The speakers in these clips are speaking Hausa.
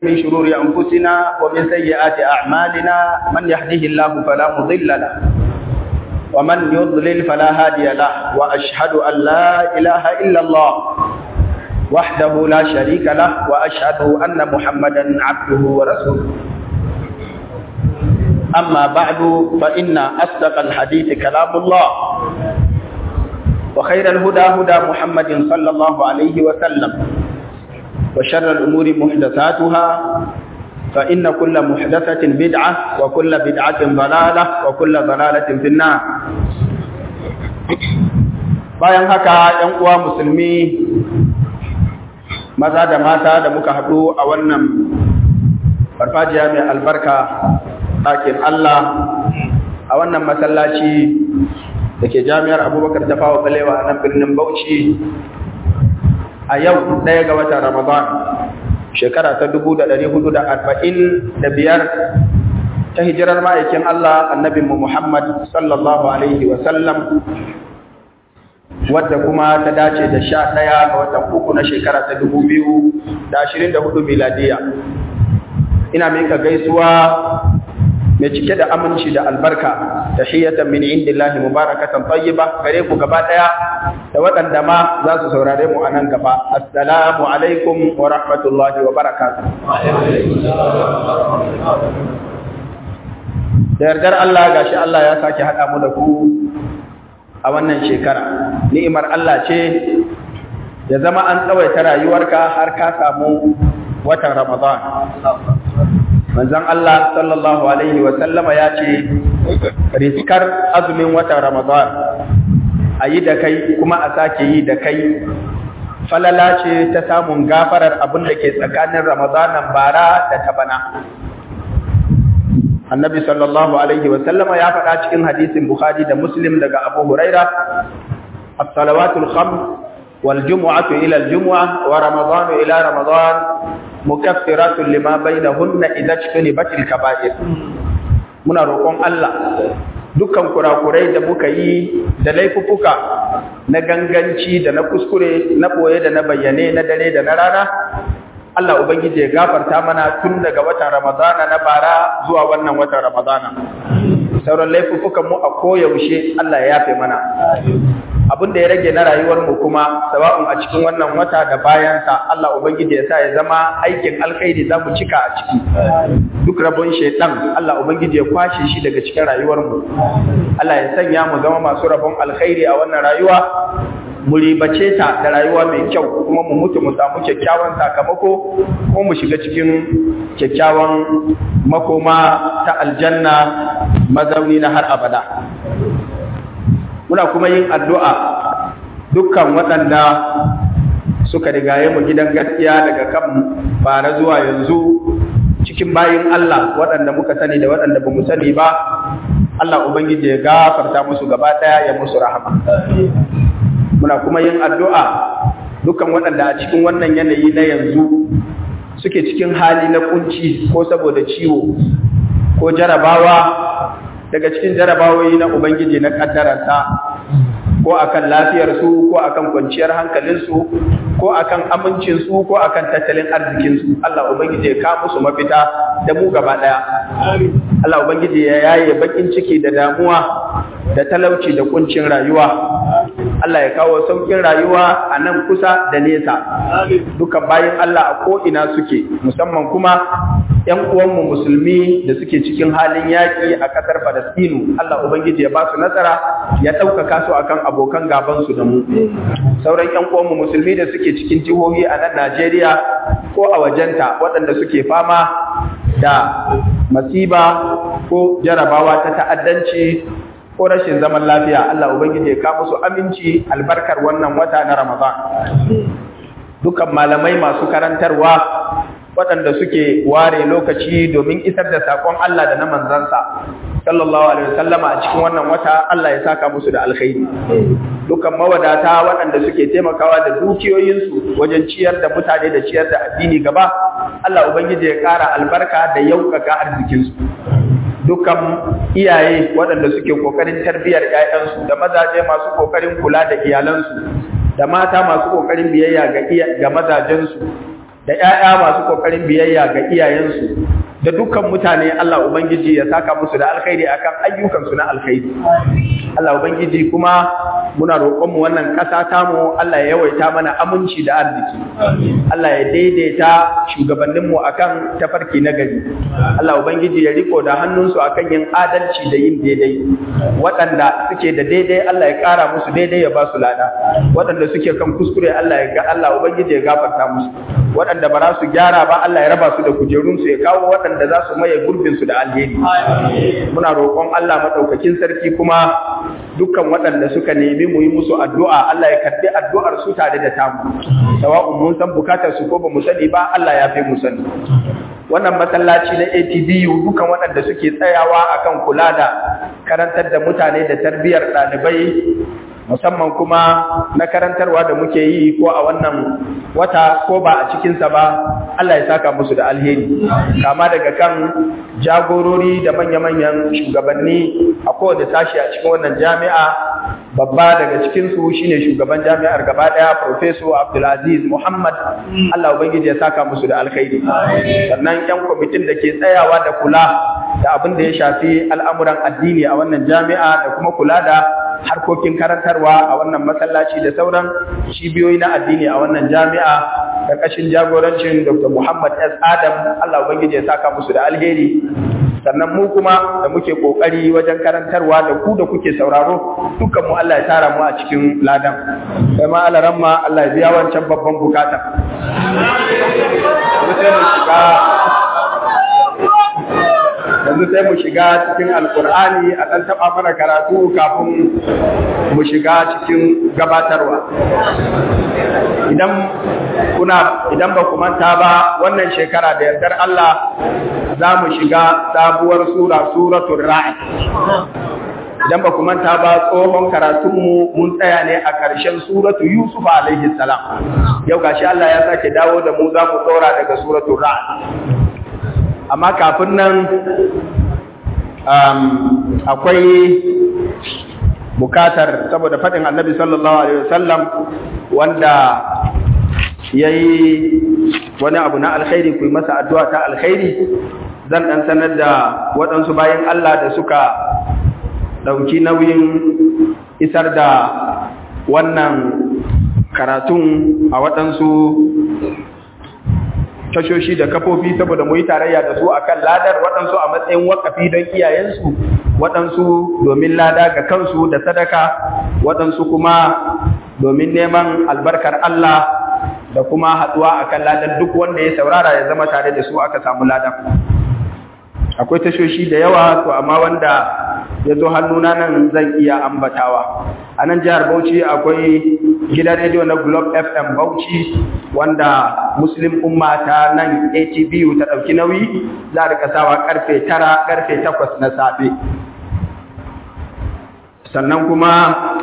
من شرور أنفسنا ومن سيئات أعمالنا من يهده الله فلا مضل له ومن يضلل فلا هادي له وأشهد أن لا إله إلا الله وحده لا شريك له وأشهد أن محمدا عبده ورسوله أما بعد فإن أصدق الحديث كلام الله وخير الهدى هدى محمد صلى الله عليه وسلم وشر الأمور محدثاتها فإن كل محدثة بدعة وكل بدعة ضلالة وكل ضلالة في النار bayan haka ‘yan uwa musulmi maza da mata da muka haɗu a wannan farfajiya mai albarka ɗakin Allah a wannan masallaci da ke jami'ar abubakar tafawa balewa a nan birnin bauchi a yau ɗaya ga watan Ramadan shekara ta dubu da ɗari hudu da arba'in da biyar ta hijirar ma'aikin Allah annabinmu Muhammad sallallahu Alaihi wasallam wadda kuma ta dace da sha ɗaya ga watan uku na shekara ta dubu biyu da ashirin da hudu miladiya. Ina mika gaisuwa mai cike da aminci da albarka tahiyatan min indillahi mubarakatan tayyiba gare ku gaba daya da waɗanda ma za su saurare mu a nan gaba assalamu alaikum wa rahmatullahi wa barakatuh da yardar Allah gashi Allah ya sake haɗa mu da ku a wannan shekara ni'imar Allah ce ya zama an tsawaita rayuwarka har ka samu watan Ramadan manzon Allah sallallahu alaihi wa sallama ya ce riskar azumin watan Ramadan a yi da kai kuma a sake yi da kai falala ce ta samun gafarar abin da ke tsakanin Ramadanan bara da ta bana annabi sallallahu alaihi wa sallama ya faɗa cikin hadisin Bukhari da Muslim daga Abu Huraira as-salawatul khams wal jumu'atu ila al-jumu'ah wa ramadanu ila ramadan mukaffiratun lima bainahunna idza ijtanibatil kaba'ir muna roƙon Allah dukkan kurakurai da muka yi da laifuffuka na ganganci da na kuskure na boye da na bayyane na dare da na rana Allah ubangiji ya gafarta mana tun daga watan Ramadana na bara zuwa wannan watan Ramadana sauran laifuffukan mu a koyaushe Allah ya yafe mana abin da ya rage na rayuwar mu kuma sawa'un a cikin wannan wata da bayansa Allah ubangiji ya sa ya zama aikin alkhairi za mu cika a ciki duk rabon shaitan Allah ubangiji ya kwashe shi daga cikin rayuwar mu Allah ya sanya mu zama masu rabon alkhairi a wannan rayuwa mu ribace ta da rayuwa mai kyau kuma mu mutu mu samu kyakkyawan sakamako ko mu shiga cikin kyakkyawan makoma ta aljanna mazauni na har abada muna kuma yin addu'a dukkan waɗanda suka rigaye mu gidan gaskiya daga kan fara zuwa yanzu cikin bayin Allah waɗanda muka sani da waɗanda ba mu sani ba Allah Ubangiji ya gafarta musu gaba ɗaya ya musu rahama muna kuma yin addu'a dukkan waɗanda a cikin wannan yanayi na yanzu suke cikin hali na kunci ko saboda ciwo ko jarabawa daga cikin jarabawoyi na Ubangiji na ƙaddararsa ko akan lafiyarsu ko akan kwanciyar hankalinsu ko akan amincinsu ko akan tattalin arzikinsu Allah Ubangiji ya kawo musu mafita da mu gaba ɗaya Allah Ubangiji ya yaye bakin ciki da damuwa da talauci da kuncin rayuwa Allah ya kawo saukin rayuwa a nan kusa da nesa dukan bayan Allah a ko'ina suke musamman kuma ‘yan uwanmu musulmi da suke cikin halin yaƙi a ƙasar Falastinu Allah Ubangiji ya ba su nasara ya ɗaukaka su akan abokan gabansu da mu sauran ‘yan uwanmu musulmi da suke cikin jihohi a nan Najeriya ko a wajenta waɗanda suke fama da masiba ko jarabawa ta ta'addanci ko rashin zaman lafiya Allah Ubangiji ya kawo musu aminci albarkar wannan wata na Ramadan dukan malamai masu karantarwa waɗanda suke ware lokaci domin isar da saƙon Allah da na manzansa sallallahu alaihi wasallama a cikin wannan wata Allah ya saka musu da alkhairi dukan mawadata waɗanda suke taimakawa da dukiyoyinsu wajen ciyar da mutane da ciyar da addini gaba Allah ubangiji ya ƙara albarka da yaukaka arzikinsu dukan iyaye waɗanda suke kokarin tarbiyyar ƴaƴansu da mazaje masu kokarin kula da iyalansu da mata masu kokarin biyayya ga iya ga mazajensu da da ‘ya'ya masu ƙoƙarin biyayya ga iyayensu da dukkan mutane Allah Ubangiji ya saka musu da alkhairi akan ayyukansu na alkhairi. Allah Ubangiji kuma muna roƙonmu wannan ƙasa tamu Allah ya yawaita mana aminci da arziki. Allah ya daidaita shugabanninmu akan tafarki na gari. Allah Ubangiji ya riko da hannunsu akan yin adalci da yin daidai. Waɗanda suke da daidai Allah ya ƙara musu daidai ya ba su lada. Waɗanda suke kan kuskure Allah ya ga Allah Ubangiji ya gafarta musu. Waɗanda ba za su gyara ba Allah ya raba su da kujerunsu ya kawo waɗanda za su maye gurbinsu da alheri. Muna roƙon Allah maɗaukakin sarki kuma dukkan waɗanda suka nemi mu yi musu addu'a Allah ya karɓi addu'ar su tare da tamu. Sawa'un mun san bukatar su ko ba mu sani ba Allah ya fi mu sani. Wannan masallaci na ATBU dukan waɗanda suke tsayawa akan kula da karantar da mutane da tarbiyyar ɗalibai musamman kuma na karantarwa da muke yi ko a wannan wata ko ba a cikinsa ba Allah ya saka musu da alheri kama daga kan jagorori da manya-manyan shugabanni a kowane sashi a cikin wannan jami'a babba daga cikinsu shine shugaban jami'ar gaba daya Professor Abdulaziz Muhammad Allah ubangiji ya saka musu da alkhairi sannan yan kwamitin da ke tsayawa da kula da abin da ya shafi al'amuran addini a wannan jami'a da kuma kula da harkokin karantarwa a wannan masallaci da sauran cibiyoyi na addini a wannan jami'a karkashin jagorancin Dr. Muhammad S. Adam Allah ubangiji ya saka musu da alheri sannan mu kuma da muke kokari wajen karantarwa da ku da kuke sauraro dukkan mu Allah ya tara mu a cikin ladan sai ma Allah ramma Allah ya biya wancan babban bukata yanzu sai mu shiga cikin alkur'ani a ɗan taɓa mana karatu kafin mu shiga cikin gabatarwa idan kuna idan ba ku manta ba wannan shekara da yardar Allah za mu shiga sabuwar sura suratul ra'd idan ba ku manta ba tsohon karatunmu mun tsaya ne a ƙarshen suratu Yusuf alaihi salam yau gashi Allah ya sake dawo da mu za mu tsora daga suratul ra'd amma kafin nan akwai bukatar saboda faɗin annabi sallallahu alaihi wasallam wanda ya yi wani abu na alkhairi ku yi masa addu'a ta alkhairi zan ɗan sanar da waɗansu bayan Allah da suka ɗauki nauyin isar da wannan karatun a waɗansu tashoshi da kafofi saboda mu yi tarayya da su akan ladar waɗansu a matsayin wakafi don iyayensu waɗansu domin lada ga kansu da sadaka waɗansu kuma domin neman albarkar Allah da kuma haɗuwa akan ladar duk wanda ya saurara ya zama tare da su aka samu lada akwai tashoshi da yawa to amma wanda ya zo hannuna nan zan iya ambatawa a nan jihar Bauchi akwai gidan rediyo na Globe FM Bauchi wanda Muslim Umma ta nan ATBU ta ɗauki nauyi za a rika sawa karfe tara karfe takwas na safe sannan kuma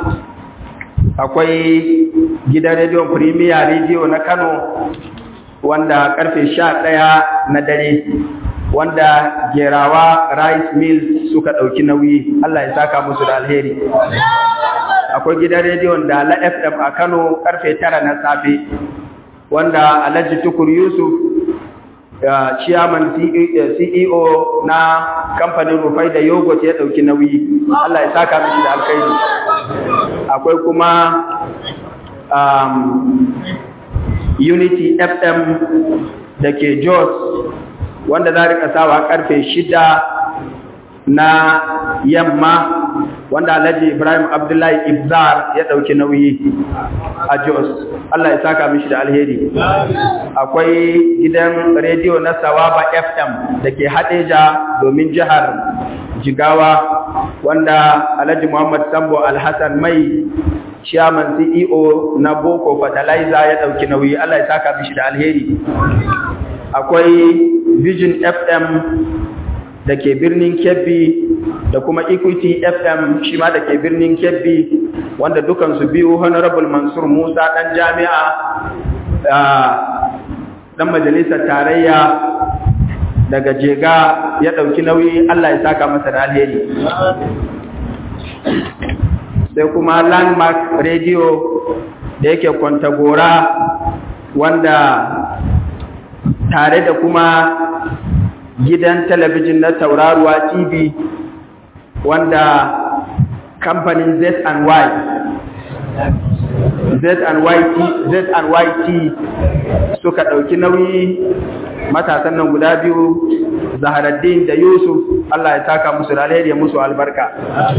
akwai gidan rediyon Premier Radio na Kano wanda karfe sha ɗaya na dare wanda gerawa rice mills suka ɗauki nauyi Allah ya saka musu da alheri akwai gidan rediyon da la FM a Kano karfe tara na safe wanda Alhaji Tukur Yusuf chairman CEO na kamfanin Rufai da Yogurt ya ɗauki nauyi Allah ya saka mishi da alkhairi akwai kuma um, Unity FM da ke Jos wanda za rika sawa karfe shida na yamma wanda Alhaji Ibrahim Abdullahi Ibzar ya ɗauki nauyi a Jos. Allah ya saka mishi da alheri. Akwai gidan rediyo na Sawaba FM da ke Hadeja domin jihar Jigawa wanda Alhaji Muhammad Sambo Alhassan Mai Chairman CEO na Boko Fertilizer ya ɗauki nauyi. Allah ya saka mishi da alheri. Akwai Vision FM da ke birnin Kebbi da kuma Equity FM shi ma da ke birnin Kebbi wanda dukansu biyu Honorable Mansur Musa ɗan jami'a ɗan majalisar tarayya daga Jega ya ɗauki nauyi Allah ya saka masa da alheri. Sai kuma Landmark Radio da yake Kwantagora wanda tare da kuma gidan talabijin na tauraruwa TV wanda kamfanin Z&Y Z&YT suka ɗauki nauyi matasan nan guda biyu Zaharaddin da Yusuf Allah ya taka musu da alheri musu albarka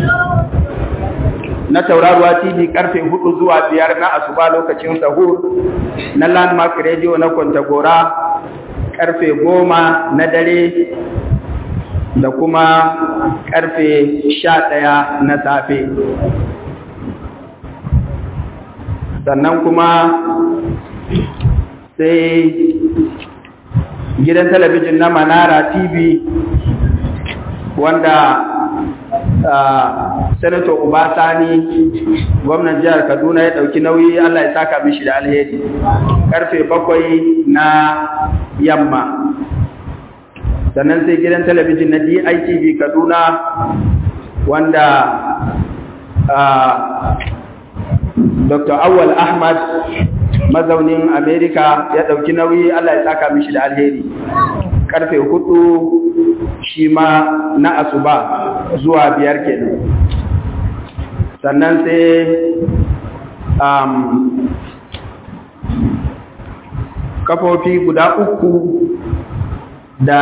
na tauraruwa TV karfe hudu zuwa biyar na asuba lokacin sahur na landmark radio na Kwantagora karfe goma na dare da kuma karfe sha ɗaya na safe sannan kuma sai gidan talabijin na manara tv wanda senator ubasani gwamnan jihar kaduna ya ɗauki nauyi allah ya saka mishi da alheri karfe bakwai na yamma sannan sai gidan talabijin na DITV Kaduna wanda Dr. Awal Ahmad mazaunin Amerika ya ɗauki nauyi Allah ya saka mishi da alheri karfe hudu shi ma na asuba zuwa biyar kenan sannan sai um, kafofi guda uku da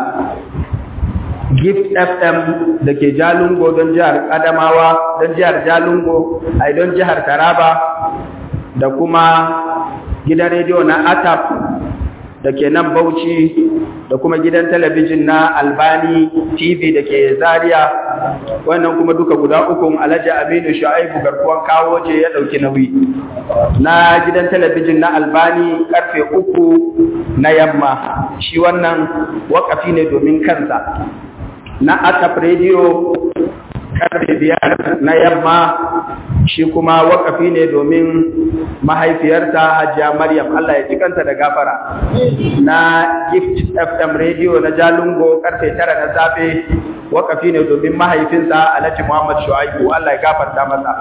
gift fm da ke jalungo don jihar adamawa don jihar jalungo a don jihar taraba da kuma gidan rediyo na atap da ke nan bauchi da kuma gidan talabijin na albani tv da ke zaria wannan kuma duka guda ukun alhaji aminu shu'aibu garkuwan kawo ce ya ɗauki nauyi na gidan talabijin na albani karfe uku na yamma shi wannan wakafi ne domin kansa na atap radio karfe biyar na yamma shi kuma wakafi ne domin mahaifiyarta hajiya maryam Allah ya cikanta da gafara na gift fm radio na jalungo karfe tara na safe wakafi ne domin mahaifinsa alhaji muhammad shu'aibu Allah ya gafarta masa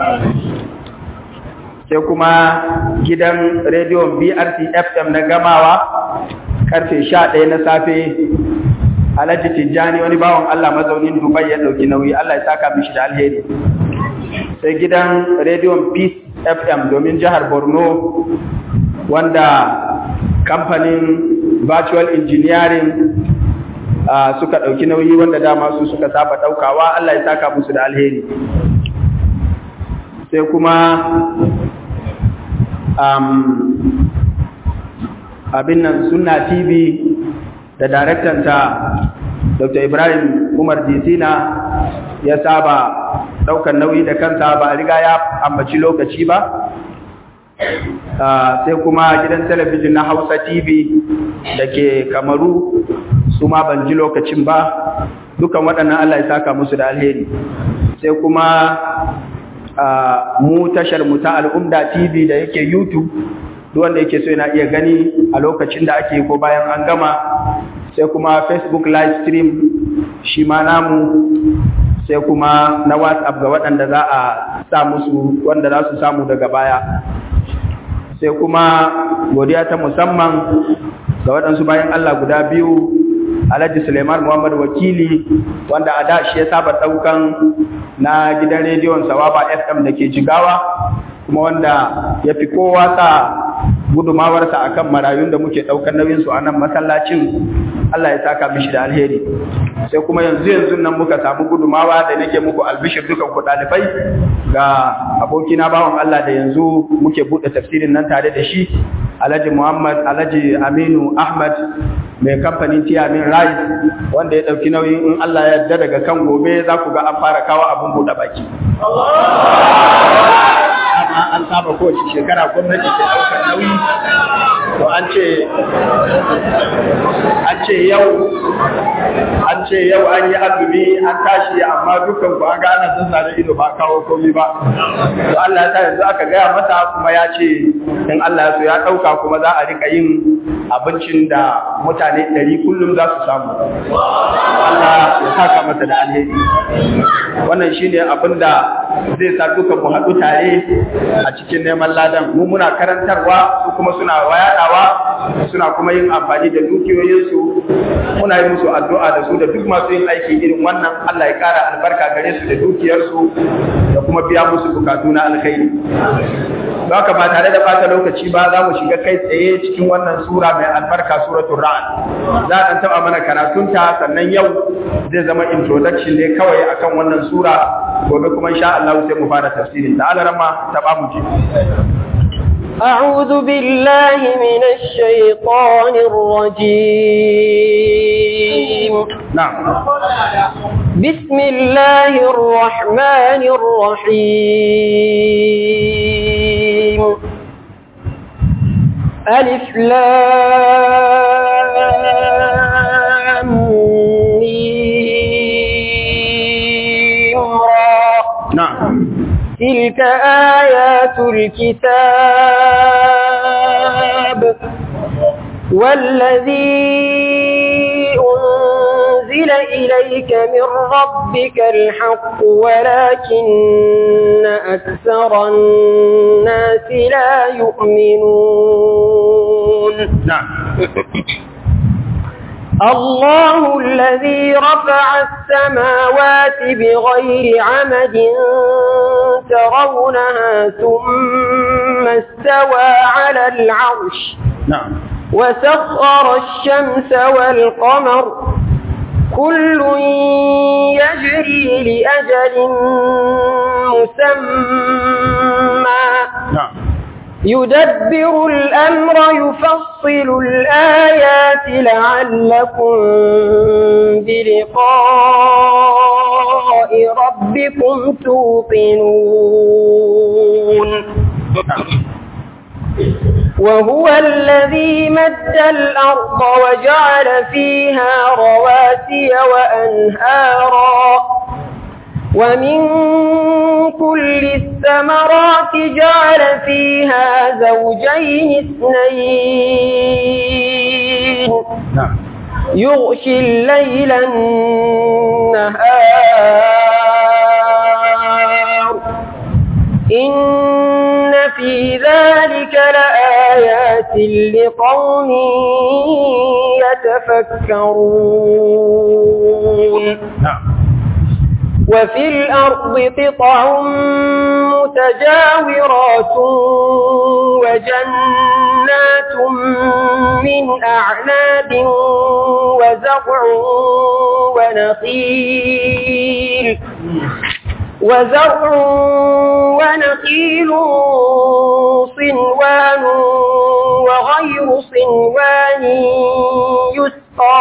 sai kuma gidan rediyon brc fm na gamawa karfe sha ɗaya na safe alhaji tijjani wani bawan Allah mazaunin dubai ya ɗauki nauyi Allah ya saka mishi da alheri sai gidan rediyon peace fm domin jihar borno wanda kamfanin virtual engineering uh, suka ɗauki nauyi wanda dama su suka saba ɗaukawa Allah ya saka musu da alheri sai kuma um, abin nan sunna tv da daraktanta dr ibrahim umar disina ya saba daukan nauyi da kansa ba a riga ya ambaci lokaci ba sai kuma gidan talabijin na hausa tv da ke kamaru su ma ban ji lokacin ba dukan waɗannan allah ya saka musu da alheri sai kuma mu tashar mu ta al'umda tv da yake youtube duk wanda yake so yana iya gani a lokacin da ake ko bayan an gama sai kuma facebook live stream shi ma namu sai kuma na whatsapp ga waɗanda za a sa musu wanda za su samu daga baya sai kuma godiya ta musamman ga waɗansu bayan allah guda biyu alhaji suleiman muhammad wakili wanda a da shi ya saba ɗaukan na gidan rediyon sawaba fm da ke jigawa kuma wanda ya fi kowa sa gudumawarsa akan marayun da muke ɗaukar nauyinsu a nan masallacin Allah ya saka mishi da alheri sai kuma yanzu yanzu nan muka samu gudumawa da nake muku albishir dukan ku ɗalibai ga abokina bawan Allah da yanzu muke buɗe tafsirin nan tare da shi Alhaji Muhammad Alhaji Aminu Ahmad mai kamfanin Tiamin Rice wanda ya ɗauki nauyin in Allah ya yarda daga kan gobe za ku ga an fara kawo abin buɗe baki. an saba kowace shekara gwamnati ta ɗaukar nauyi to an ce an ce yau an ce yau an yi azumi an tashi amma dukkan ku an ga ana sun da ido ba kawo komai ba to Allah ya sa yanzu aka gaya masa kuma ya ce in Allah ya so ya ɗauka kuma za a rika yin abincin da mutane ɗari kullum za su samu Allah ya saka masa da alheri wannan shine abin da zai sa duka mu haɗu tare a cikin neman ladan mu muna karantarwa su kuma suna wayadawa suna kuma yin amfani da dukiyoyinsu muna yi musu addu'a da su da duk masu yin aiki irin wannan Allah ya ƙara albarka gare su da dukiyarsu da kuma biya musu bukatu na alkhairi haka ba tare da bata lokaci ba za mu shiga kai tsaye cikin wannan sura mai albarka suratul ra'd za a taba mana karatunta sannan yau zai zama introduction ne kawai akan wannan sura gobe kuma insha Allah sai mu fara tafsirin da Allah rama ta ba mu ji أعوذ بالله من الشيطان الرجيم نعم بسم الله الرحمن الرحيم ألف لام ميم را نعم تلك آيات الكتاب والذي أنزل إليك من ربك الحق ولكن أكثر الناس لا يؤمنون نعم الله الذي رفع السماوات بغير عمد ترونها ثم استوى على العرش نعم وسخر الشمس والقمر كل يجري لأجل مسمى نعم يدبر الأمر يفصل الآيات لعلكم بلقاء ربكم توقنون وهو الذي مد الأرض وجعل فيها رواسي وأنهارا ومن كل الثمرات جعل فيها زوجين اثنين نعم يغشي الليل النهار إن في ذلك لآيات لقوم يتفكرون نعم وفي الأرض قطع متجاورات وجنات من أعناب وزرع ونخيل وزرع ونخيل صنوان وغير صنوان يسقى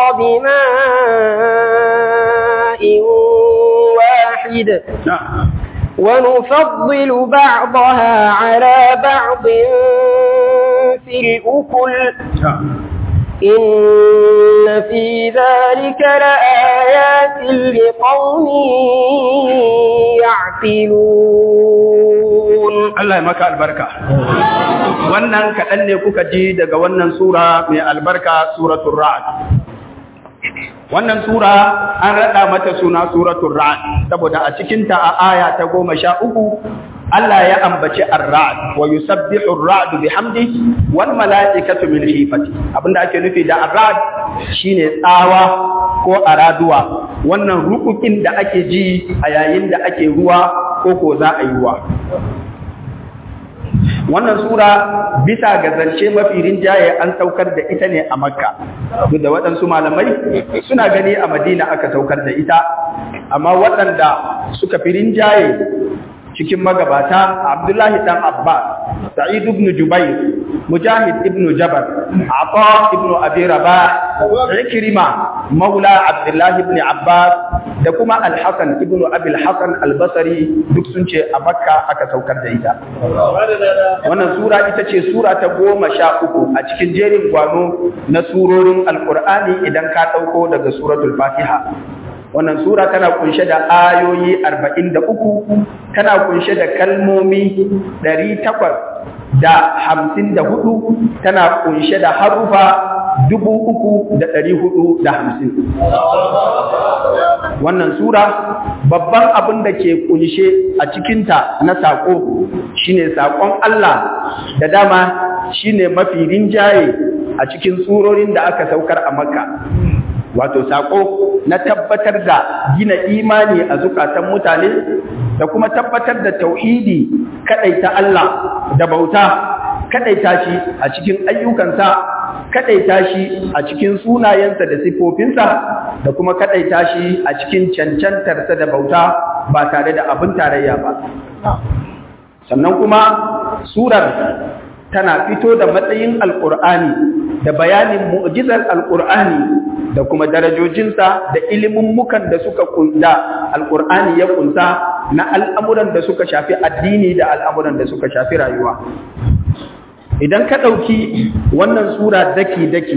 بماء واحد نعم ونفضل بعضها على بعض في الأكل نعم إن في ذلك لآيات لقوم يعقلون Allah ya maka albarka. Wannan kaɗan ne kuka ji daga wannan sura mai albarka suratul Ra'd. Wannan sura an raɗa mata suna suratul Ra'd saboda a cikinta a aya ta goma sha uku Allah ya ambaci ar-ra'd wa yusabbihu ar-ra'du bihamdihi wal mala'ikatu min khifati abinda ake nufi da ar-ra'd shine tsawa ko araduwa wannan rukukin da ake ji a yayin da ake ruwa ko ko za a yi ruwa wannan sura bisa ga zance mafi rinjaye an saukar da ita ne a makka duk da waɗansu malamai suna gani a madina aka saukar da ita amma waɗanda suka fi rinjaye cikin magabata Abdullahi dan Abbas, Sa'id ibn Jubair, Mujahid ibn Jabar, Ata ibn Abi Rabah, Ikrima, Maula Abdullahi ibn Abbas da kuma Al-Hasan ibn Abi Al-Hasan Al-Basri duk sun ce a Makka aka saukar da ita. Wannan sura ita ce sura ta goma sha uku a cikin jerin gwano na surorin Al-Qur'ani idan ka ɗauko daga suratul Fatiha. wannan sura tana kunshe da ayoyi 43 tana kunshe da kalmomi 800 da hamsin da hudu tana kunshe da harufa dubu uku da ɗari hudu da hamsin. Wannan Sura babban abin da ke kunshe a cikinta na saƙo shine saƙon Allah da dama shine mafi rinjaye a cikin surorin da aka saukar a Makka. Wato saƙo na tabbatar da gina imani a zukatan mutane da kuma tabbatar da tauhidi kaɗaita Allah da bauta kaɗaita shi a cikin ayyukansa kaɗaita shi a cikin sunayensa da siffofinsa da kuma kaɗaita shi a cikin cancantarsa da bauta ba tare da abin tarayya ba. Sannan kuma surar tana fito da matsayin alƙur'ani da bayanin mu'jizar alƙur'ani da kuma darajojinsa da ilimummukan da suka kunda alƙur'ani ya kunsa na al'amuran da suka shafi addini da al'amuran da suka shafi rayuwa. Idan ka ɗauki wannan sura daki-daki,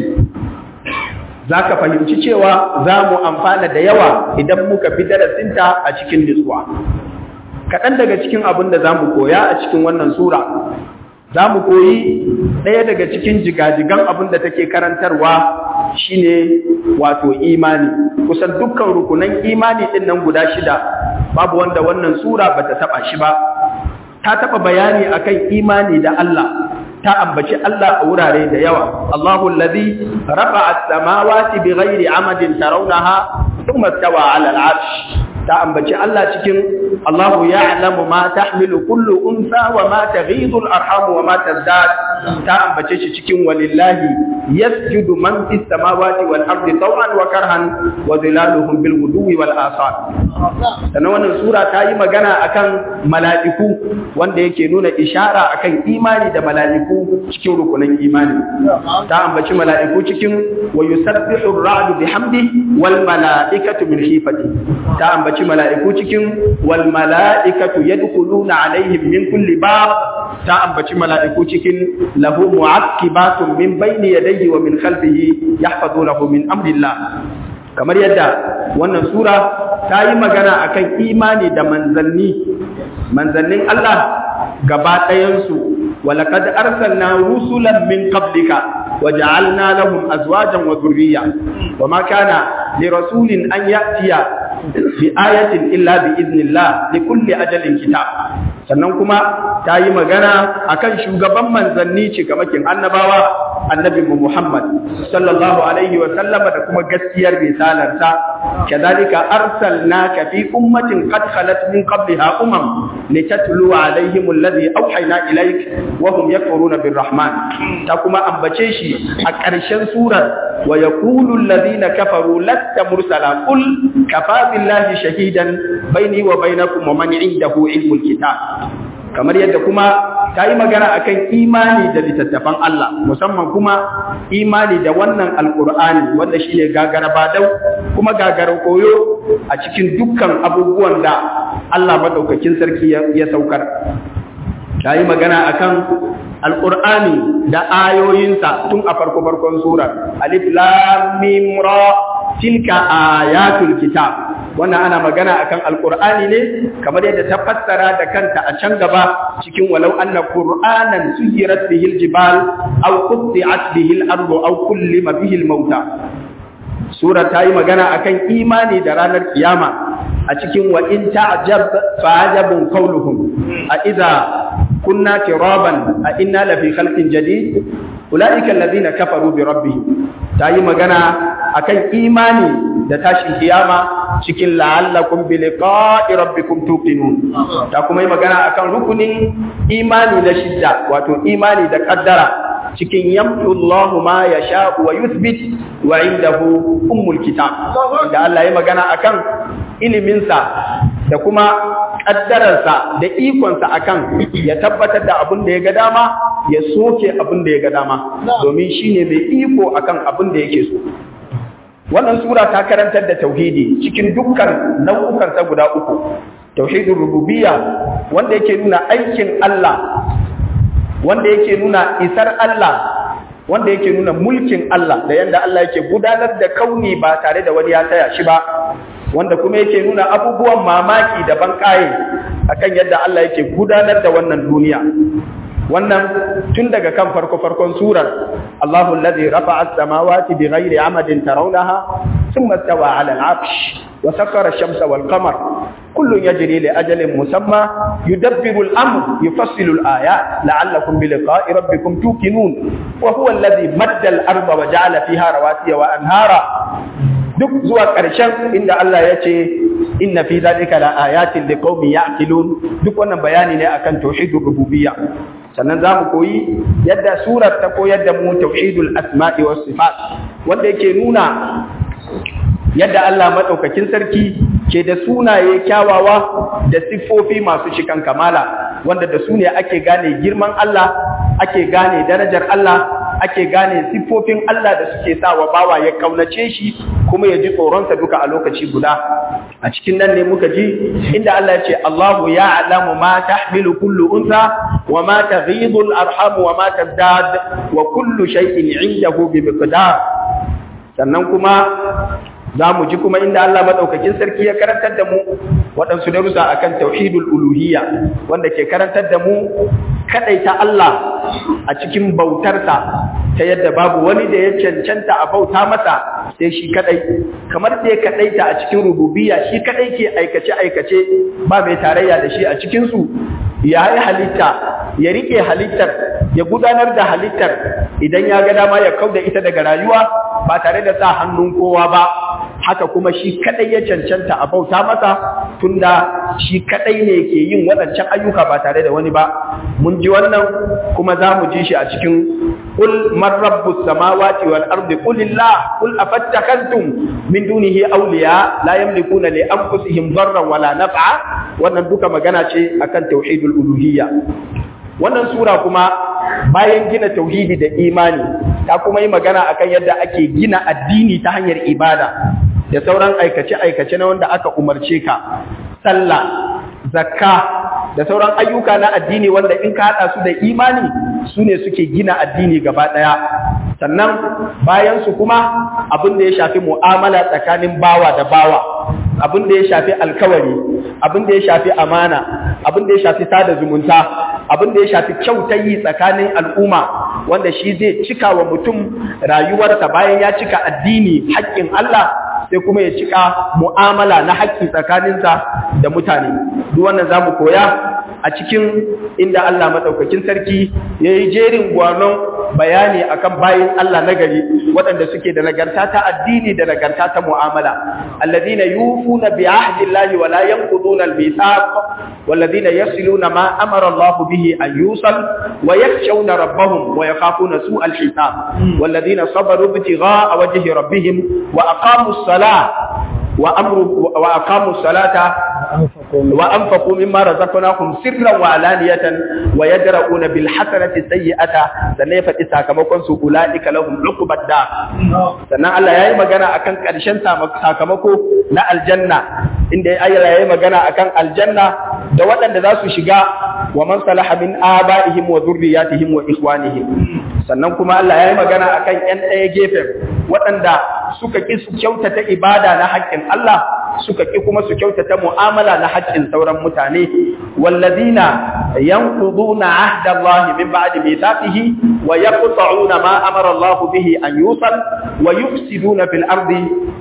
za ka fahimci cewa za mu amfana da yawa idan muka fi darasinta a cikin nutsuwa. Kaɗan daga cikin abin da za mu koya a cikin wannan sura, za mu koyi ɗaya daga cikin jigajigan abin da take karantarwa shine wato imani. Kusan dukkan rukunan imani ɗin nan guda shida, babu wanda wannan sura ba ta taɓa shi ba. Ta taɓa bayani akan imani da Allah, ta ambaci Allah a wurare da yawa Allahu allazi rafa'a as-samawati bighairi amadin tarawnaha thumma istawa 'ala al-'arsh ta ambaci Allah cikin Allahu ya'lamu ma tahmilu kullu unsa wa ma taghidu al-arham wa ma tazdad ta ambace shi cikin walillahi yasjudu man fis samawati wal ardi taw'an wa karhan wa dhilaluhum bil ghuduwi wal asal sannan wannan sura ta yi magana akan mala'iku wanda yake nuna ishara akan imani da mala'iku cikin rukunin imani ta ambaci mala'iku cikin wa yusabbihu ar-ra'du bihamdi wal mala'ikatu min khifati ta ambaci mala'iku cikin wal mala'ikatu yadkhuluna alaihim min kulli bab ta ambaci mala'iku cikin lahu mu'aqibatun min bayni yadayhi wa min khalfihi yahfazunahu min amrillah kamar yadda wannan sura ta yi magana akan imani da manzanni manzannin Allah gaba ɗayansu ولقد أرسلنا رسلا من قبلك وجعلنا لهم أزواجا وذرية وما كان لرسول أن يأتي بآية إلا بإذن الله لكل أجل كتاب sannan kuma ta yi magana akan shugaban manzanni cikamakin annabawa annabin mu Muhammad sallallahu alaihi wa sallama da kuma gaskiyar risalarsa kadhalika arsalnaka fi ummatin qad khalat min qabliha umam litatlu alaihim alladhi awhayna ilayk wa hum yakfuruna birrahman ta kuma ambace shi a ƙarshen surar wa yaqulu alladhina kafaru lasta mursala qul kafa billahi shahidan baini wa bainakum wa man indahu ilmul kitab kamar yadda kuma ta yi magana akan imani da littattafan Allah musamman kuma imani da wannan alkur'ani wanda shi ne gagara badau kuma gagara koyo a cikin dukkan abubuwan da Allah maɗaukakin sarki ya saukar ta yi magana akan alkur'ani da ayoyinsa tun a farko farkon surar alif lam mim ra tilka ayatul kitab wannan ana magana akan alqur'ani ne kamar yadda ta fassara da kanta a can gaba cikin walau anna qur'anan suyirat bihi aljibal aw qutti'at bihi al-ardu aw kullima bihi al-mauta sura ta yi magana akan imani da ranar kiyama a cikin wa in ta'jab fa'ajabun qawluhum a idza kunna tiraban a inna la fi khalqin jadid ulaika alladhina kafaru bi rabbihim ta yi magana akan imani da tashin kiyama cikin la'allakum bi liqa'i rabbikum tuqinun ta kuma yi magana akan rukunin imani na shidda wato imani da kaddara cikin yamtu Allahu ma yasha wa yuthbit wa indahu ummul kitab da Allah ya magana akan iliminsa da kuma kaddararsa da ikonsa akan ya tabbatar da abin da ya ga dama ya soke abin da ya ga dama domin shine mai iko akan abin da yake so wannan sura ta karantar da tauhidi cikin dukkan nau'ukan ta guda uku tauhidul rububiyya wanda yake nuna aikin Allah wanda yake nuna isar Allah wanda yake nuna mulkin Allah da yanda Allah yake gudanar da kauni ba tare da wani ya taya shi ba wanda kuma yake nuna abubuwan mamaki da bankaye akan yadda Allah yake gudanar da wannan duniya wannan tun daga kan farko farkon surar Allahu allazi rafa'a as-samawati bighairi amadin tarawnaha thumma istawa 'ala al-'arsh wa sakhkhara ash-shamsa wal-qamar kullun yajri li ajalin musamma yudabbiru al-amr yufassilu al-ayat la'allakum bi liqa'i rabbikum tuqinun wa huwa allazi madda al-arda wa ja'ala fiha rawasiya wa anhara duk zuwa ƙarshen inda Allah ya ce inna fi zalika la ayatin liqaumin ya'qilun duk wannan bayani ne akan tauhidur rububiyya sannan za mu koyi yadda surar ta koyar da mu tauhidul asma'i was sifat wanda yake nuna yadda Allah madaukakin sarki ke da sunaye kyawawa da siffofi masu cikan kamala wanda da su ne ake gane girman Allah ake gane darajar Allah ake gane siffofin Allah da suke sa wa bawa ya kaunace shi kuma ya ji tsoronsa duka a lokaci guda a cikin nan ne muka ji inda Allah ya ce Allahu ya'lamu ma tahmilu kullu unsa wa ma taghidu al-arham wa ma tazdad wa kullu shay'in 'indahu bi miqdar sannan kuma za mu ji kuma inda Allah maɗaukakin sarki ya karantar da mu waɗansu darussa akan tauhidul uluhiyya wanda ke karantar da mu kaɗaita Allah a cikin bautarsa ta yadda babu wani da ya cancanta a bauta masa sai shi kaɗai kamar da ya kaɗaita a cikin rububiyya shi kaɗai ke aikace-aikace ba mai tarayya da shi a cikinsu ya yi halitta ya rike halittar ya gudanar da halittar idan ya ga dama ya kauda ita daga rayuwa ba tare da sa hannun kowa ba haka kuma shi kadai ya cancanta a bauta masa tunda shi kadai ne ke yin waɗancan ayyuka ba tare da wani ba mun ji wannan kuma za mu ji shi a cikin qul man rabbus samawati wal ardi qulillah qul afattakantum min dunihi awliya la yamlikuna li anfusihim darran wala naf'a wannan duka magana ce akan tauhidul uluhiyya wannan sura kuma bayan gina tauhidi da imani ta kuma yi magana akan yadda ake gina addini ta hanyar ibada da sauran aikace-aikace na wanda aka umarce ka sallah zakka da sauran ayyuka na addini wanda in ka haɗa su da imani su ne suke gina addini gaba ɗaya sannan bayan su kuma abin da ya shafi mu'amala tsakanin bawa da bawa abin da ya shafi alkawari abin da ya shafi amana abin da ya shafi sada zumunta abin da ya shafi kyautayi tsakanin al'umma wanda shi zai cika wa mutum rayuwarsa bayan ya cika addini haƙƙin Allah sai kuma ya cika mu'amala na haƙƙi tsakaninsa da mutane duk wannan zamu koya a cikin inda Allah madaukakin sarki yayi jerin gwanon bayani akan bayin Allah nagari waɗanda suke da nagarta ta addini da nagarta ta mu'amala alladhina yufuna bi ahdi Allahi wa la yanquduna al-mithaq walladhina yasiluna ma amara Allah bihi an yusal wa yakhshawna rabbahum wa yakhafuna su'al hisab walladhina sabaru ibtigha'a wajhi rabbihim wa aqamu as-salah wa amru wa aqamu as-salata wa anfaqu mimma razaqnahum sirran wa alaniyatan wa yadra'una bil hasanati sayyi'ata sannan ya faɗi sakamakon su ulaika lahum uqbad da sannan Allah yayi magana akan ƙarshen sakamako na aljanna inda Allah yayi magana akan aljanna da waɗanda za su shiga wa man salaha min aba'ihim wa dhurriyyatihim wa ikhwanihim sannan kuma Allah yayi magana akan ƴan ɗaya gefen waɗanda suka ƙi su kyautata ibada na haƙƙin Allah suka ƙi kuma su kyautata mu'amala na haƙƙin sauran mutane wallazina yanquduna ahda Allah min ba'di mithaqihi wa yaqta'una ma amara Allah bihi an yusal wa yufsiduna fil ardi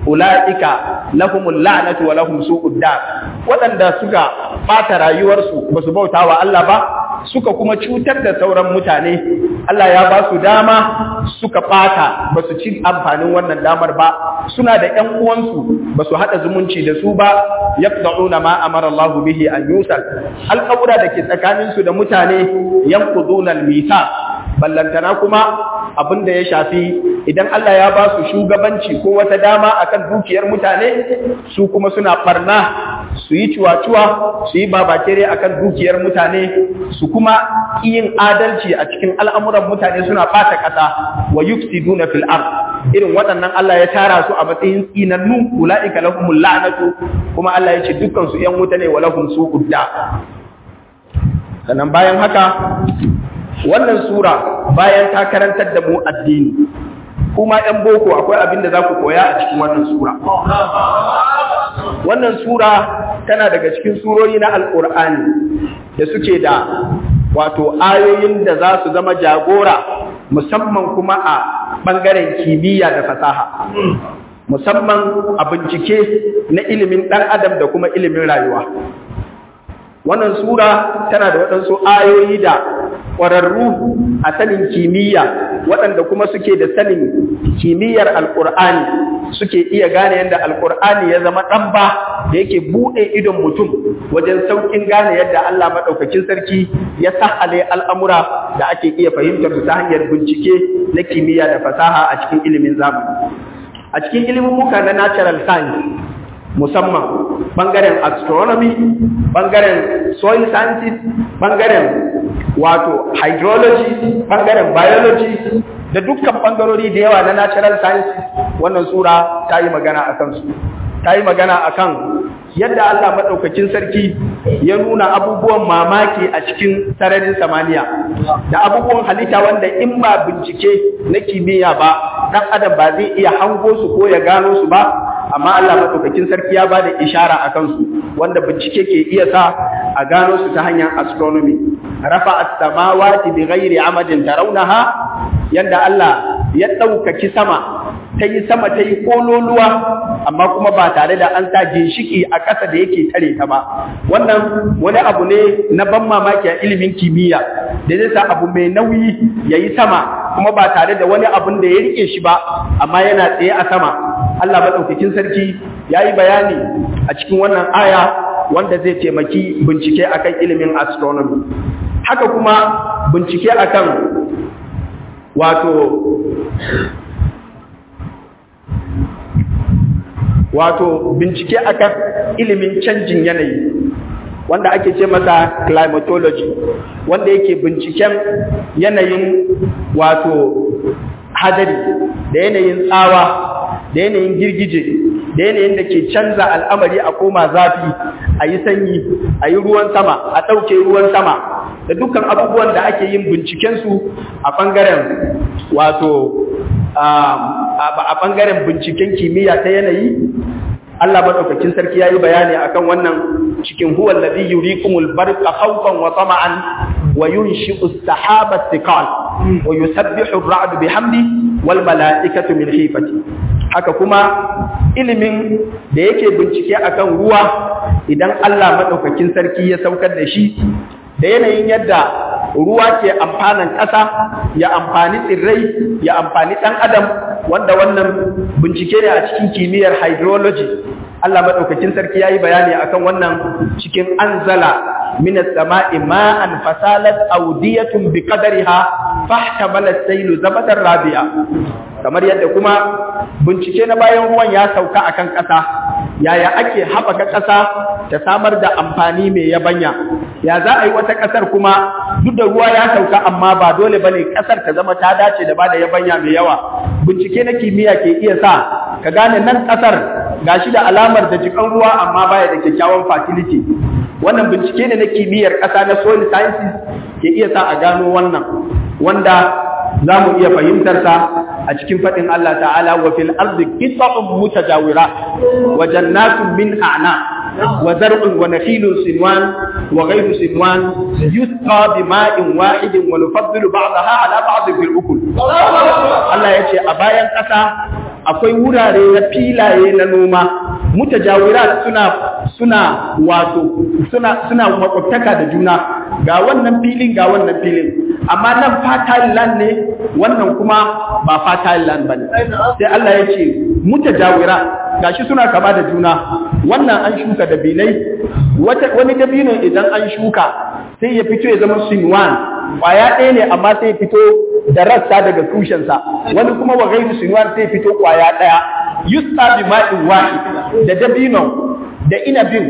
ulaika lahumul la'natu wa lahum su'ud dar wadanda suka bata rayuwarsu basu bauta wa Allah ba suka kuma cutar da sauran mutane Allah ya ba su dama suka bata basu ci amfanin wannan damar ba suna da ƴan uwansu basu hada zumunci da su ba yaqta'una ma amara Allah bihi an yusal alqawra da ke tsakanin su da mutane yanquduna al-mithaq ballantana kuma abin da ya shafi idan Allah ya ba su shugabanci ko wata dama akan dukiyar mutane su kuma suna barna su yi cuwa-cuwa su yi babakere akan dukiyar mutane su kuma yin adalci a cikin al'amuran mutane suna ɓata ƙasa wa yufsiduna fil ard irin waɗannan Allah ya tara su a matsayin tsinannu ula'ika lahumul la'natu kuma Allah ya ce dukkan su ƴan wuta ne wa lahum su'ud da sannan bayan haka wannan sura bayan ta karantar da mu addini kuma ‘yan boko akwai abin da za ku koya a cikin wannan sura. Wannan sura tana daga cikin surori na Al'ur'ani da suke da wato ayoyin da za su zama jagora musamman kuma a ɓangaren kimiyya da fasaha musamman a bincike na ilimin ɗan adam da kuma ilimin rayuwa wannan sura tana da waɗansu ayoyi da ƙwararru a sanin kimiyya waɗanda kuma suke da sanin kimiyyar alƙur'ani suke iya gane yadda alƙur'ani ya zama ɗan ba da yake buɗe idon mutum wajen sauƙin gane yadda Allah maɗaukakin sarki ya sahale al'amura da ake iya fahimtar su ta hanyar bincike na kimiyya da fasaha a cikin ilimin zamani a cikin ilimin muka na natural science musamman bangaren astronomy bangaren soil sciences bangaren wato hydrology bangaren biology da dukkan bangarori da yawa na natural sciences wannan sura ta yi magana a kansu ta yi magana a kan yadda Allah maɗaukakin sarki ya nuna abubuwan mamaki a cikin sararin samaniya da abubuwan halitta wanda in ba bincike na kimiyya ba ɗan adam ba zai iya hango su ko ya gano su ba amma Allah maɗaukakin sarki ya ba da ishara a kansu wanda bincike ke iya sa a gano su ta hanyar astronomy rafa as-samawati bi ghairi amadin tarawnaha yanda Allah ya ɗaukaki sama ta yi sama ta yi kololuwa amma kuma ba tare da an sa ginshiki a ƙasa da yake tare ta ba wannan wani abu ne na ban mamaki a ilimin kimiyya da zai sa abu mai nauyi ya yi sama kuma ba tare da wani abun da ya rike shi ba amma yana tsaye a sama Allah maɗaukakin sarki ya yi bayani a cikin wannan aya wanda zai taimaki bincike akan ilimin astronomy haka kuma bincike akan wato wato bincike akan ilimin canjin yanayi wanda ake ce masa climatology wanda yake binciken yanayin wato hadari da yanayin tsawa da yanayin girgije da yanayin da ke canza al'amari a koma zafi a yi sanyi a yi ruwan sama a ɗauke ruwan sama da dukkan abubuwan da ake yin bincikensu a ɓangaren wato a ɓangaren binciken kimiyya ta yanayi Allah maɗaukakin sarki ya yi bayani akan wannan cikin huwa alladhi yurikumul barqa khawfan wa tama'an wa yunshi'u as-sahaba thiqal wa yusabbihu ar-ra'du bihamdi wal mala'ikatu min khifati haka kuma ilimin da yake bincike akan ruwa idan Allah maɗaukakin sarki ya saukar da shi da yanayin yadda ruwa ke amfanan ƙasa ya amfani tsirrai ya amfani ɗan adam wanda wannan bincike ne a cikin kimiyyar hydrology Allah maɗaukakin sarki ya yi bayani akan wannan cikin anzala minas sama'i ma'an fasalat audiyatun bi qadariha fahtamala sailu zabadar rabi'a kamar yadda kuma bincike na bayan ruwan ya sauka akan ƙasa yaya ake haɓaka ƙasa ta samar da amfani mai yabanya ya za a yi wata ƙasar kuma duk da ruwa ya sauka amma ba dole bane ƙasar ta zama ta dace da bada yabanya mai yawa bincike na kimiyya ke iya sa ka gane nan ƙasar gashi da alamar da jikan ruwa amma baya da kyakkyawan fertility wannan bincike ne na kimiyyar ƙasa na soil sciences ke iya sa a gano wannan wanda za mu iya fahimtarsa a cikin faɗin Allah ta'ala wa fil ardi qita'un mutajawira wa jannatun min a'na wa zar'un wa nakhilun sinwan wa ghayru sinwan yusqa bima'in wahidin wa nufaddilu ba'daha ala ba'd fil ukul Allah yace a bayan ƙasa akwai wurare na filaye na noma mutajawira suna suna wato suna suna makwabtaka da juna ga wannan filin ga wannan filin amma nan fertile land ne wannan kuma ba fertile land bane sai Allah ya ce mutajawira gashi suna kama da juna wannan an shuka dabinai wani dabino idan an shuka sai ya fito ya zama sinwan kwaya ɗaya ne amma sai ya fito da rassa daga tushensa wani kuma wa gairu sinwan sai ya fito kwaya ɗaya yusta bi ma'in wahid da dabino da inabin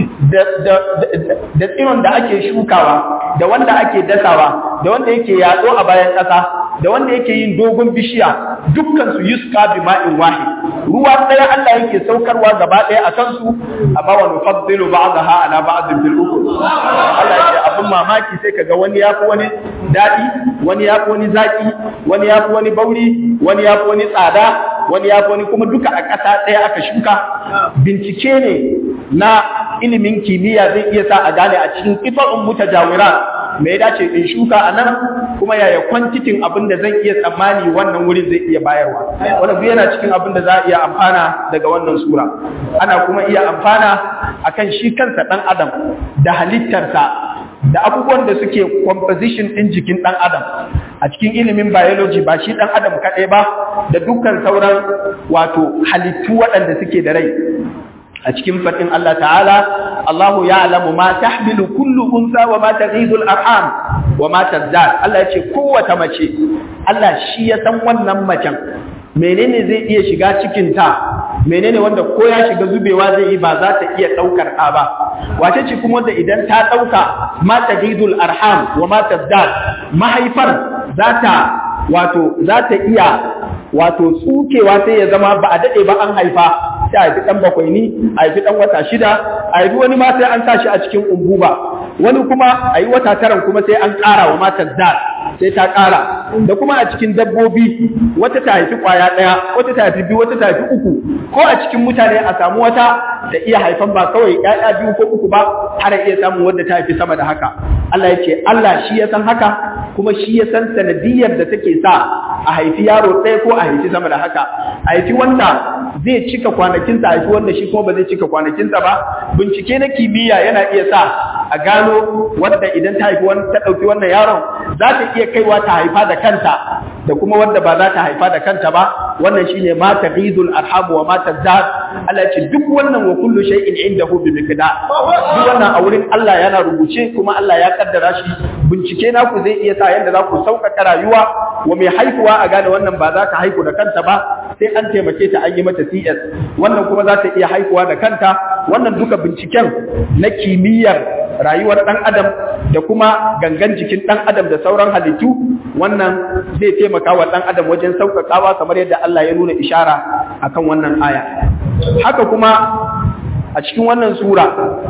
da tsiron da ake shukawa da wanda ake dasawa da wanda yake yatsu a bayan ƙasa da wanda yake yin dogon bishiya dukkan su yuska bi ma'in wahid ruwa ɗaya Allah yake saukarwa gaba ɗaya a kansu amma wa nufaddilu ba'daha ala ba'din fil ukul Allah yake abin mamaki sai kaga wani yafi wani dadi wani yafi wani zaki wani yafi wani bauri wani yafi wani tsada wani yafi wani kuma duka a ƙasa ɗaya aka shuka bincike ne na ilimin kimiyya zai iya sa a gane a cikin ƙifa'un mutajawira me ya dace in shuka a nan kuma yaya kwantitin abin da zan iya tsammani wannan wurin zai iya bayarwa wannan duk yana cikin abin da za a iya amfana daga wannan sura ana kuma iya amfana akan shi kansa dan adam da halittarsa da abubuwan da suke composition ɗin jikin ɗan adam a cikin ilimin biology ba shi ɗan adam kaɗai ba da dukkan sauran wato halittu waɗanda suke da rai a cikin faɗin Allah ta'ala Allahu ya'lamu ma tahmilu kullu unsa wa ma taghidul arham wa ma tazdad Allah ya ce kowace mace Allah shi ya san wannan macen menene zai iya shiga cikin ta menene wanda ko ya shiga zubewa zai yi ba za ta iya ɗaukar ɗa ba wace ce kuma wanda idan ta ɗauka ma taghidul arham wa ma tazdad mahaifar za ta wato za ta iya wato tsukewa sai ya zama ba a daɗe ba an haifa sai a haifi ɗan bakwai ni a haifi ɗan wata shida a haifi wani ma sai an sa shi a cikin umbuba wani kuma a yi wata taran kuma sai an ƙara wa matar da sai ta ƙara da kuma a cikin dabbobi wata ta haifi ƙwaya ɗaya wata ta haifi biyu wata ta haifi uku ko a cikin mutane a samu wata ta iya haifan ba kawai ƴaƴa biyu ko uku ba har iya samun wadda ta haifi sama da haka Allah ya ce Allah shi ya san haka kuma shi ya san sanadiyar da take sa a haifi yaro ɗaya ko a haifi sama da haka a haifi wanda zai cika kwanakinsa a haifi wanda shi kuma ba zai cika kwanakinsa ba bincike na kimiyya yana iya sa a gano wadda idan ta haifi ta ɗauki wannan yaron za ta iya kaiwa ta haifa da kanta da kuma wadda ba za ta haifa da kanta ba wannan shine ma taqidul arham wa ma tazad Allah ce duk wannan wa kullu shay'in indahu bi miqdar duk wannan a wurin Allah yana rubuce kuma Allah ya kaddara shi bincike naku zai iya sa yanda za ku sauƙaƙa rayuwa wa mai haihuwa a gane wannan ba za ta haihu da kanta ba sai an taimake ta an yi mata CS wannan kuma za ta iya haihuwa da kanta wannan duka binciken na kimiyyar rayuwar ɗan adam da kuma gangan jikin ɗan adam da sauran halittu wannan zai taimaka wa ɗan adam wajen sauƙaƙawa kamar yadda Allah ya nuna ishara akan wannan aya haka kuma a cikin wannan sura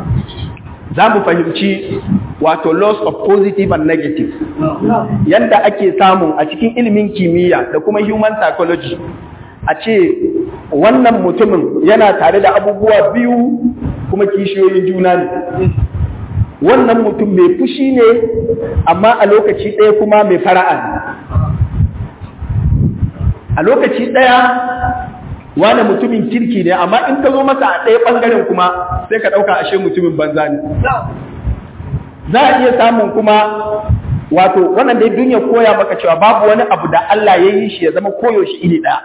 za mu fahimci wato loss of positive and negative yadda ake samun a cikin ilimin kimiyya da kuma human psychology a ce wannan mutumin yana tare da abubuwa biyu kuma kishiyoyin juna ne wannan mutum mai fushi ne amma a lokaci ɗaya kuma mai fara'a ne a lokaci ɗaya wane mutumin kirki ne amma in ka zo masa a ɗaya ɓangaren kuma sai ka ɗauka ashe mutumin banza ne za a iya samun kuma wato wannan dai duniya koya maka cewa babu wani abu da Allah ya yi shi ya zama koyaushe iri ɗaya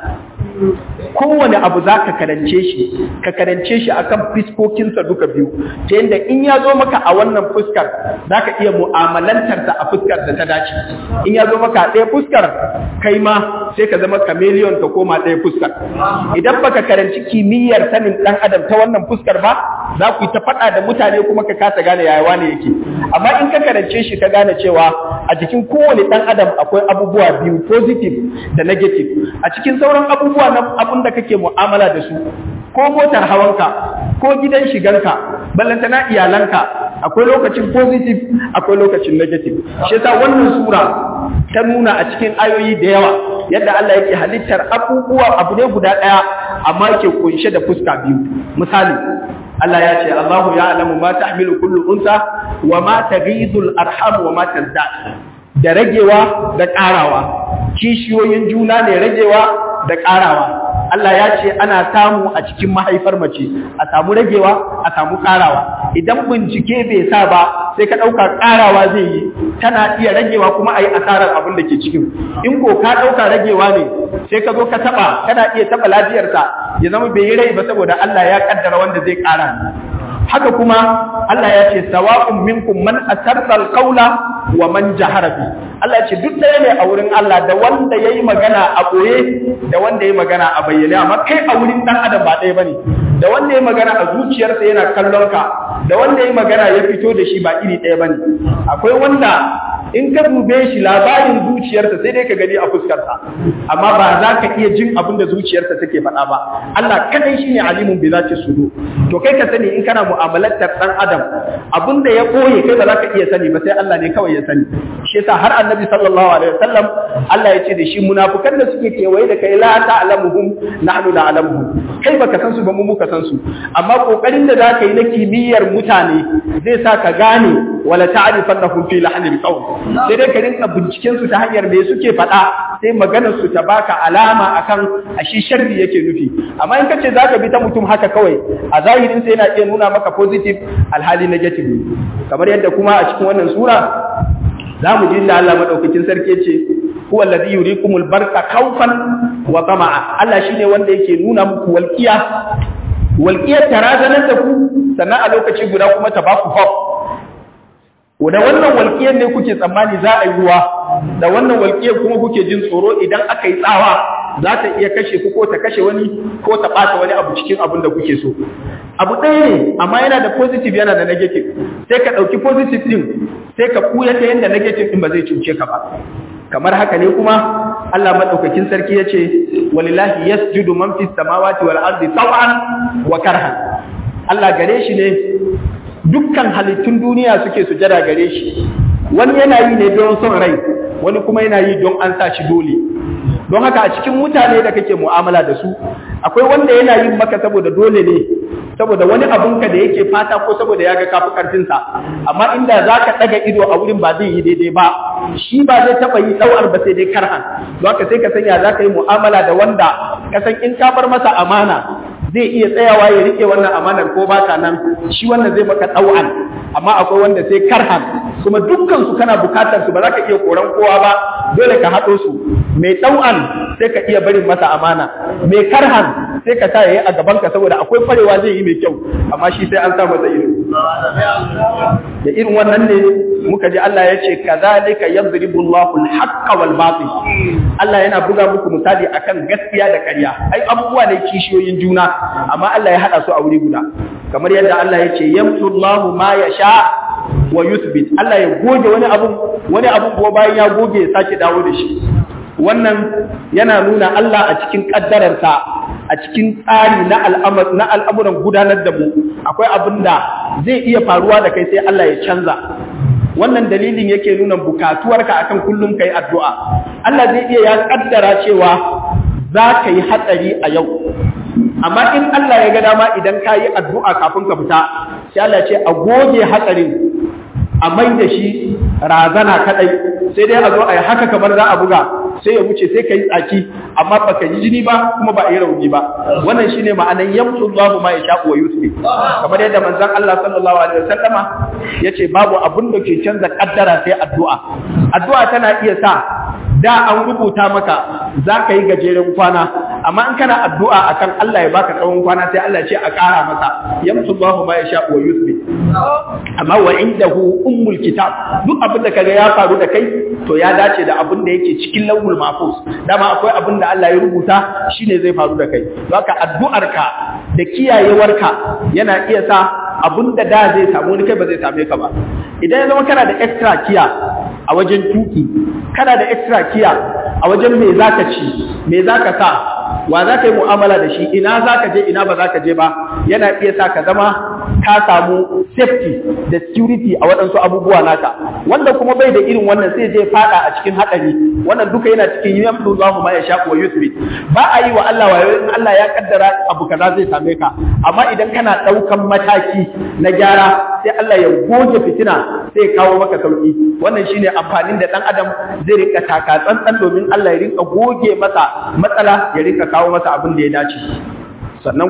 kowane abu za ka karance shi ka karance shi akan fiskokinsa duka biyu ta yadda in ya zo maka a wannan fuskar za ka iya mu'amalantarsa a fuskar da ta dace in ya zo maka a ɗaya fuskar kai ma sai ka zama kameliyon ka koma ɗaya fuskar idan baka karanci kimiyyar sanin ɗan adam ta wannan fuskar ba za ku yi ta faɗa da mutane kuma ka kasa gane yaya wane yake amma in ka karance shi ka gane cewa a jikin kowane ɗan adam akwai abubuwa biyu positive da negative a cikin sauran abubuwa na abun da kake mu'amala da su ko motar hawanka ko gidan shiganka ballantana iyalanka akwai lokacin positive akwai lokacin negative shi yasa wannan sura ta nuna a cikin ayoyi da yawa yadda Allah yake halittar abubuwa abu ne guda ɗaya amma yake kunshe da fuska biyu misali Allah ya ce Allahu ya'lamu ma tahmilu kullu unsa wa ma taghidul arham wa ma tazdad da ragewa da ƙarawa kishiyoyin juna ne ragewa da ƙarawa Allah ya ce ana samu a cikin mahaifar mace a samu ragewa a samu ƙarawa idan bincike bai sa ba sai ka ɗauka ƙarawa zai yi tana iya ragewa kuma a yi asarar abin da ke cikin in ko ka ɗauka ragewa ne sai ka zo ka taɓa kana iya taɓa lafiyarsa ya zama bai yi rai ba saboda Allah ya ƙaddara wanda zai ƙara haka kuma Allah ya ce sawa'un minkum man asarra alqawla wa man jahara bi Allah ya ce duk ɗaya ne a wurin Allah da wanda yayi magana a boye da wanda yayi magana a bayyane amma kai a wurin dan adam ba ɗaya bane da wanda yayi magana a zuciyarsa yana kallon ka da wanda yayi magana ya fito da shi ba iri ɗaya bane akwai wanda in ka dube shi labarin zuciyarsa sai dai ka gani a fuskarsa amma ba za ka iya jin abin da zuciyarsa take faɗa ba Allah kadai shine alimun bi zati sudu to kai ka sani in kana mu'amalantar dan adam abin da ya koye kai ba za ka iya sani ba sai Allah ne kawai ya sani shi yasa har annabi sallallahu alaihi wasallam Allah ya ce da shi munafukan da suke kewaye da kai la ta'lamuhum nahnu na'lamuhum kai baka san su ba mu muka san su amma kokarin da zaka yi na kimiyyar mutane zai sa ka gane wala ta'rifannahum fi lahnil qawl sai dai ka rinka binciken su ta hanyar me suke faɗa sai maganar su ta baka alama akan ashi sharri yake nufi amma in kace zaka bi ta mutum haka kawai a zahirin sai yana iya nuna maka positive alhali negative kamar yadda kuma a cikin wannan sura za mu ji inda Allah madaukakin sarki ce huwa alladhi yurikumul barqa khawfan wa tama'a Allah shine wanda yake nuna muku walqiya walqiyar tarazanar da ku sannan a lokaci guda kuma ta baku hope da wannan walƙiyar ne kuke tsammani za a yi ruwa da wannan walƙiyar kuma kuke jin tsoro idan aka yi tsawa za ta iya kashe ku ko ta kashe wani ko ta ɓata wani abu cikin abin da kuke so abu ɗaya ne amma yana da positive yana da negative sai ka ɗauki positive ɗin sai ka ɓuya ta yadda negative ɗin ba zai cuce ka ba kamar haka ne kuma Allah madaukakin sarki ya ce walillahi yasjudu man fis samawati wal ardi taw'an wa karhan Allah gare shi ne dukkan halittun duniya suke sujada gare shi wani yana yi ne don son rai wani kuma yana yi don an sa shi dole don haka a cikin mutane da kake mu'amala da su akwai wanda yana yin maka saboda dole ne saboda wani abunka da yake fata ko saboda ya ga kafi karfinsa amma inda za ka ɗaga ido a wurin ba zai yi daidai ba shi ba zai taɓa yi ɗau'ar ba sai dai karhan don haka sai ka sanya za ka yi mu'amala da wanda ka san in ka bar masa amana zai iya tsayawa ya rike wannan amanar ko baka nan shi wannan zai maka ɗau'an amma akwai wanda sai karhan kuma dukkan su kana bukatar su ba za ka iya koran kowa ba dole ka haɗo su mai ɗau'an sai ka iya barin masa amana mai karhan sai ka sa yayi a gaban ka saboda akwai farewa zai yi mai kyau amma shi sai an sa masa ido da irin wannan ne muka ji Allah ya ce kazalika yadribu Allahu al-haqqa wal batil Allah yana buga muku misali akan gaskiya da ƙarya ai abubuwa ne kishiyoyin juna amma Allah ya hada su a wuri guda kamar yadda Allah ya ce yamsu Allahu ma yasha wa yuthbit Allah ya goge wani abu wani abu kuma bayan ya goge ya sake dawo da shi wannan yana nuna Allah a cikin kaddararsa a cikin tsari na al'amuran gudanar da mu akwai abin da zai iya faruwa da kai sai Allah ya canza wannan dalilin yake nuna bukatuwarka akan kullum kai addu'a Allah zai iya ya kaddara cewa za ka yi hatsari a yau amma in Allah ya ga dama idan ka yi addu'a kafin ka fita sai Allah ce a goge hatsarin a mai da shi razana kadai sai dai a zo a yi haka kamar za a buga sai ya wuce sai ka yi tsaki amma ba ka yi jini ba kuma ba a yi rauni ba wannan shine ma'anan yamsu Allahu ma ya wa yusri kamar yadda manzon Allah sallallahu alaihi wasallama yace babu abun da ke canza kaddara sai addu'a addu'a tana iya sa da an rubuta maka za ka yi gajeren kwana amma in kana addu'a akan Allah ya baka tsawon kwana sai Allah ce a ƙara masa yamsu Allahu ma ya wa yusri amma wa indahu ummul kitab duk abin da kaga ya faru da kai to ya dace da abin da yake cikin lawul mahfuz dama akwai abin da Allah ya rubuta shine zai faru da kai don haka addu'arka da kiyayewarka yana iya sa abin da da zai samu ni kai ba zai same ka ba idan ya zama kana da extra kiya a wajen tuki kana da extra kiya a wajen me zaka ci me zaka sa wa za ka yi mu'amala da shi ina za ka je ina ba za ka je ba yana iya sa ka zama ka samu safety da security a waɗansu abubuwa naka wanda kuma bai da irin wannan sai je fada a cikin haɗari wannan duka yana cikin yamdu za mu ma ya shaku wa yusri ba a yi wa Allah wayo in Allah ya kaddara abu kaza zai same ka amma idan kana ɗaukan mataki na gyara sai Allah ya goge fitina sai kawo maka sauki wannan shine amfanin da ɗan adam zai rika taka tsantsan domin Allah ya rinka goge masa matsala ya rika kawo masa abin da ya dace sannan